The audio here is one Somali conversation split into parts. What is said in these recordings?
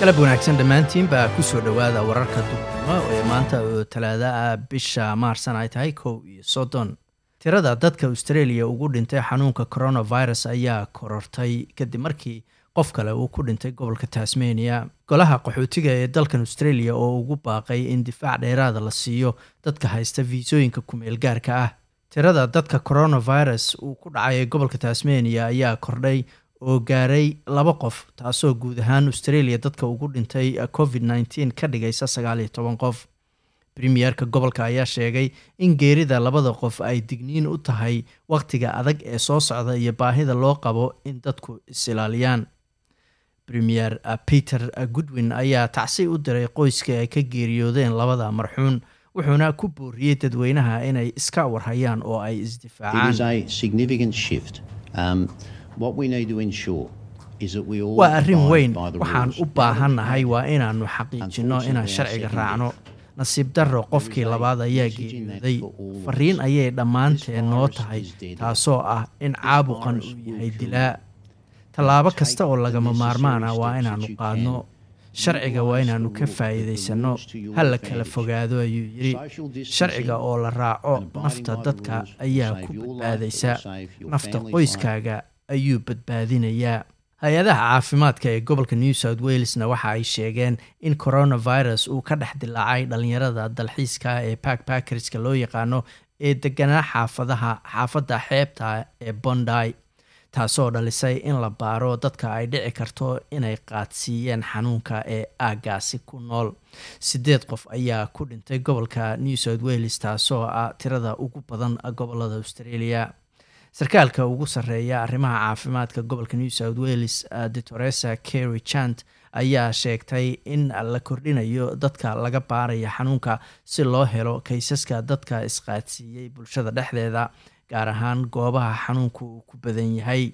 galab wanaagsan dhammaantiinbaa ku soo dhowaada wararka duurnimo ee maanta oo talaada ah bisha maarsan ay tahay kow iyo soddon tirada dadka australia ugu dhintay xanuunka coronavirus ayaa korortay kadib markii qof kale uu ku dhintay gobolka tasmania golaha qaxootiga ee dalkan australia oo ugu baaqay in difaac dheeraada la siiyo dadka haysta fiisooyinka kumeel gaarka ah tirada dadka coronavirus uu ku dhacay gobolka tasmania ayaa kordhay oo gaaray laba qof taasoo guud ahaan australia dadka ugu dhintay covid nteen ka dhigaysa sagaal iyo toban qof premierka gobolka ayaa sheegay in geerida labada qof ay digniin u tahay wakhtiga adag ee soo socda iyo baahida loo qabo in dadku is-ilaaliyaan premier peter goodwin ayaa tacsi u diray qoyska ay ka geeriyoodeen labada marxuun wuxuuna ku booriyey dadweynaha inay iska warhayaan oo ay isdifaacaan waa arrin weyn waxaan u baahannahay waa inaannu xaqiijinno inaan sharciga raacno nasiib darro qofkii labaad ayaa geeriyooday fariin ayay dhammaanteen noo tahay taasoo ah in caabuqan uu yahay dilaa tallaabo kasta oo lagama maarmaan ah waa inaannu qaadno sharciga waa inaannu ka faa'iidaysanno ha la kala fogaado ayuu yidhi sharciga oo la raaco nafta dadka ayaa ku badbaadaysa nafta qoyskaaga ayuu badbaadinayaa hay-adaha caafimaadka ee gobolka new south walesna waxa ay sheegeen in coronavirus uu ka dhex dilaacay dhalinyarada dalxiiska ee backbackerska loo yaqaano ee deganaa xaafadaha xaafadda xeebta ee bonday taasoo dhalisay in la baaro dadka ay dhici karto inay qaadsiiyeen xanuunka ee aagaasi ku nool sideed qof ayaa ku dhintay gobolka new south wales taasoo ah tirada ugu badan gobolada australia sarkaalka ugu sarreeya arrimaha caafimaadka gobolka new south wales detoresa kerry chant ayaa sheegtay in la kordhinayo dadka laga baaraya xanuunka si loo helo kaysaska dadka isqaadsiiyey bulshada dhexdeeda gaar ahaan goobaha xanuunku uu ku badan yahay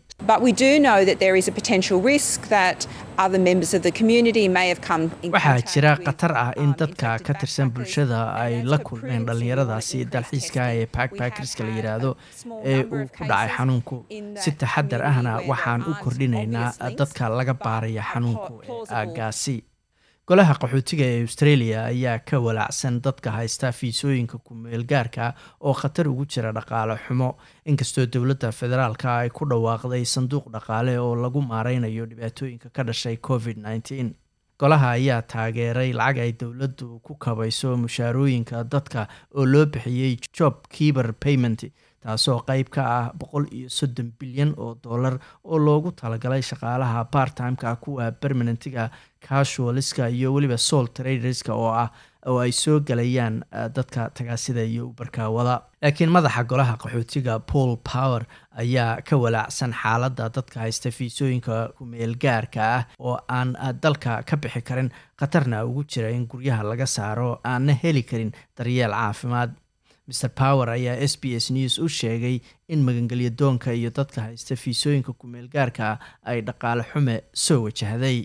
waxaa jira khatar ah in dadka ka tirsan bulshada ay la kulmeen dhallinyaradaasi dalxiiska ee backbackerska la yidhaahdo ee uu ku dhacay xanuunku si taxadar ahna waxaan u kordhinaynaa dadka laga baaraya xanuunku ee aagaasi golaha qaxootiga ee australia ayaa ka walaacsan dadka haysta fiisooyinka kumeelgaarka oo khatar ugu jira dhaqaale xumo inkastoo dowladda federaalka ay ku dhawaaqday sanduuq dhaqaale oo lagu maareynayo dhibaatooyinka ka dhashay covid nteen golaha ayaa taageeray lacag ay dowladdu ku kabayso mushaarooyinka dadka oo loo bixiyey job keeber payment taasoo qeyb ka ah boqol iyo soddon bilyan oo dollar oo loogu talagalay shaqaalaha bartimeka kuwa permanentiga casualiska iyo weliba sol traderska oo ah oo ay soo galayaan dadka tagaasida iyo ubarkaawada laakiin madaxa golaha qaxootiga paul power ayaa ka walaacsan xaaladda dadka haysta fiisooyinka kumeelgaarka ah oo aan dalka ka bixi karin khatarna ugu jira in guryaha laga saaro aanna heli karin daryeel caafimaad mr power ayaa s b s news u sheegay in magangelya doonka iyo dadka haysta fiisooyinka kumeelgaarka ay dhaqaale xume soo wajahday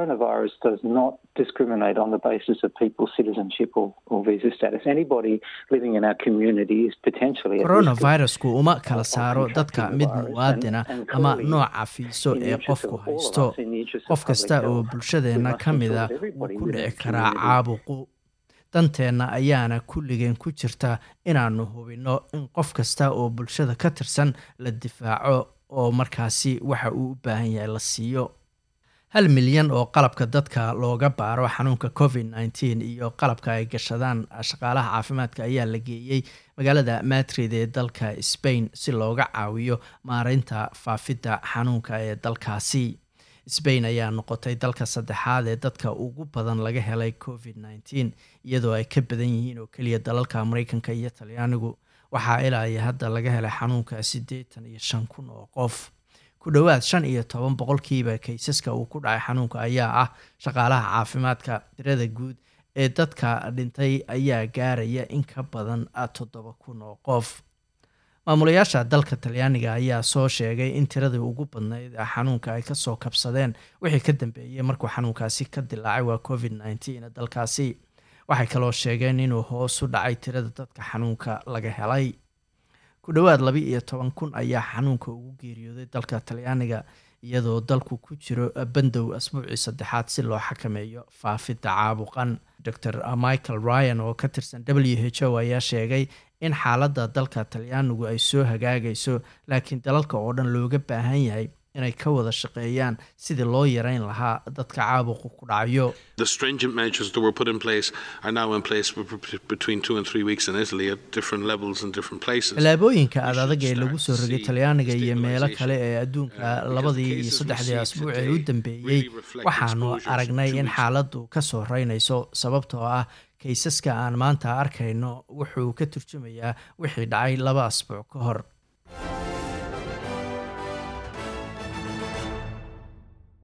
coronavirusku uma kala saaro dadka mid muwaadina ama nooca fiiso ee qofku haysto qof kasta oo bulshadeenna ka mida wuu ku dhici karaa caabuqu danteenna ayaana kulligeen ku jirta inaannu hubinno in qof kasta oo bulshada ka tirsan la difaaco oo markaasi waxa uu u baahan yahay la siiyo hal milyan oo qalabka dadka looga baaro xanuunka covid nteen iyo qalabka ay gashadaan shaqaalaha caafimaadka ayaa la geeyey magaalada madrid ee dalka spain si looga caawiyo maareynta faafidda xanuunka ee dalkaasi sbain ayaa noqotay dalka saddexaad ee dadka ugu badan laga helay covid nteen iyadoo ay ka badan yihiin oo keliya dalalka mareykanka iyo talyaanigu waxaa ilaa hadda laga helay xanuunka siddeetan iyo shan kun oo qof ku dhowaad shan iyo toban boqolkiiba kaysaska uu ku dhacay xanuunka ayaa ah shaqaalaha caafimaadka tirada guud ee dadka dhintay ayaa gaaraya in ka badan toddoba kun oo qof maamulayaasha dalka talyaaniga ayaa soo sheegay in tiradii ugu badnayd xanuunka ay kasoo kabsadeen wixii ka dambeeyey markuu xanuunkaasi ka dilaacay waa covid nteen dalkaasi waxay kaloo sheegeen inuu hoos u dhacay tirada dadka xanuunka laga helay ku dhowaad laba iyo toban kun ayaa xanuunka ugu geeriyooday dalka talyaaniga iyadoo dalku ku jiro bandow asbuucii saddexaad si loo xakameeyo faafidda caabuqan dor michael ryan oo ka tirsan w h o ayaa sheegay in xaaladda dalka talyaanigu ay soo hagaagayso laakiin dalalka oo dhan looga baahan yahay inay ka wada shaqeeyaan sidii loo yareyn lahaa dadka caabuqu ku dhacayo tallaabooyinka ad adag ee lagu soo rogay talyaaniga iyo meelo kale ee adduunka labadii iyo saddexdii asbuuc ee u dambeeyey waxaanu aragnay in xaaladdu ka soo reynayso sababtoo ah kaysaska aan maanta arkayno wuxuu ka turjumayaa wixii dhacay laba asbuuc ka hor